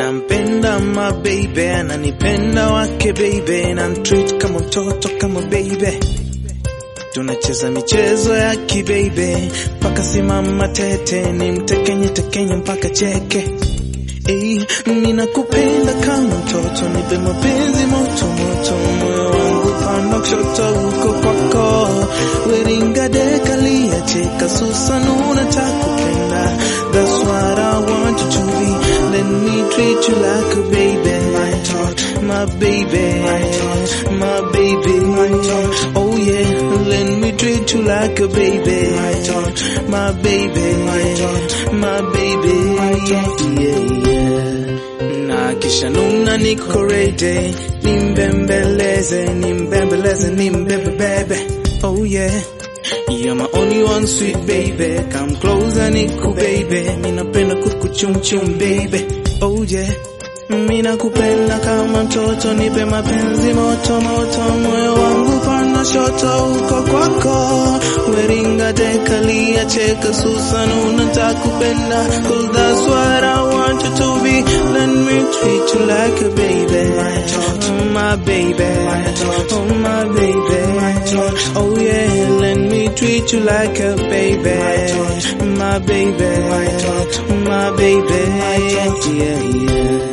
nampenda ma baby, ananipenda wake baby, na treat kama mtoto kama baby. Tunacheza michezo ya kibebe mpaka simama tete, ni mtekenye tekenye mpaka cheke. Ei, ninakupenda kama mtoto, nipe mapenzi moto moto, moyo wangu panda kushoto huko kwako, weringa dekalia cheka susanuna takupenda, that's what I want you to be, let me treat you like a baby, my tot, my baby, my tot, my baby, my tot, oh yeah, let me treat you like a baby, my tot, my baby, my tot, my baby, my tot, yeah, yeah na kisha nuna niko ready, nimbembeleze, nimbembeleze, nimbebebebe, oh yeah. You're my only one sweet baby, come closer niku baby, minapenda kukuchumchum baby, oh yeah. Mina kupenda kama mtoto, nipe mapenzi moto moto, moyo wangu pana shoto uko kwako, weringa dekalia cheka susanuna takupenda, cause that's what I want you to be, let me treat you like a baby, my tot, my baby, my tot, oh my baby, my tot, oh yeah, let me treat you like a baby, my tot, my baby, my tot, my baby, my tot, yeah yeah.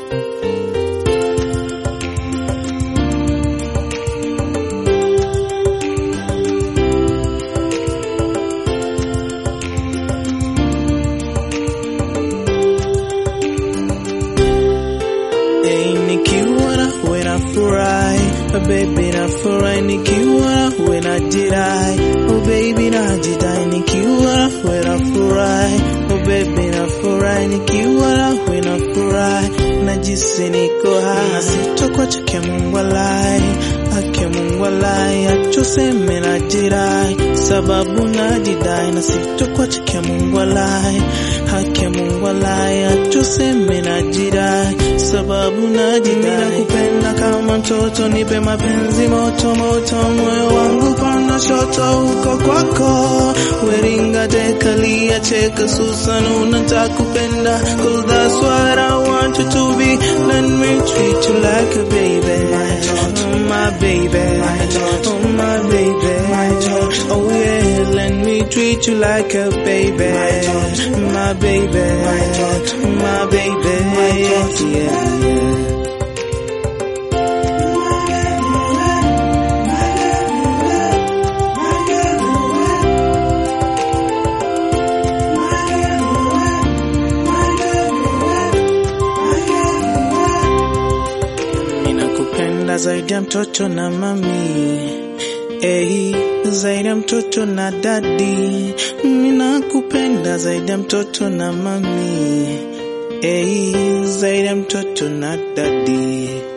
Hey, nikiwa nawe nafurahi, oh baby nafurahi, nikiwa nawe najirai, oh baby najidai, nikiwa nawe nafurahi, oh baby nafurahi, nikiwa nawe nafurahi, najisi niko hai, na sitokwacha kia Mungu alai, ake Mungu alai, achoseme najirai, sababu najidai, na sitokwacha kia Mungu alai, hake Mungu alai, achoseme najirai, sababu najidai, nakupenda kama mtoto, nipe mapenzi moto moto, moyo wangu pana shoto huko kwako, weringa dekalia cheka susanuna takupenda, cause that's what I want you to be, let me treat you like a baby, my tot, my baby, my tot, oh my baby, my tot, oh yeah, let me treat you like a baby, my tot, my baby, my tot, my baby, my tot, yeah, yeah. Ninakupenda zaidi ya mtoto na mami Ei, zaidi ya mtoto na dadi Ninakupenda zaidi ya mtoto na mami Ei, zaidi ya mtoto na dadi